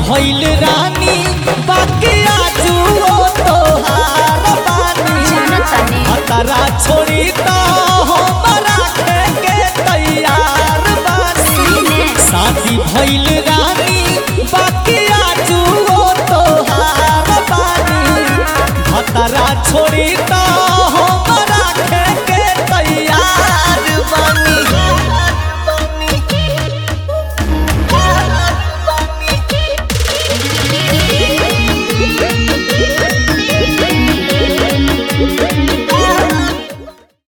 भइल रानी बाकी आजू ओ तोहार बानी जानतानी हतरा छोड़ी तो हमरा के तैयार बानी सीने शादी भइल रानी